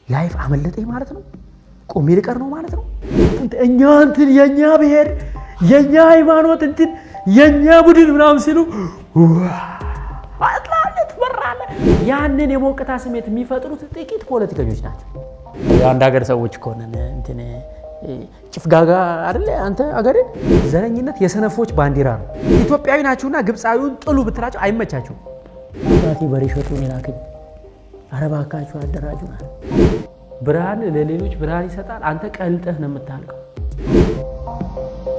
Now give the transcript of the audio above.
ላይፍ አመለጠኝ ማለት ነው። ቆሜ ልቀር ነው ማለት ነው። እኛ እንትን የእኛ ብሔር የእኛ ሃይማኖት እንትን የእኛ ቡድን ምናምን ሲሉ አጥላለት በራለ። ያንን የሞቅታ ስሜት የሚፈጥሩት ጥቂት ፖለቲከኞች ናቸው። የአንድ ሀገር ሰዎች ከሆነን እንትን ጭፍጋጋ አይደለ አንተ አገሬ። ዘረኝነት የሰነፎች ባንዲራ ነው። ኢትዮጵያዊ ናችሁና ግብፃዊውን ጥሉ ብትላቸው አይመቻችሁም። ባቴ በሬ ሸጡን የላከኝ አረባካችሁ አደራጁ ናል። ብርሃን ለሌሎች ብርሃን ይሰጣል። አንተ ቀልጠህ ነው የምታልቀው።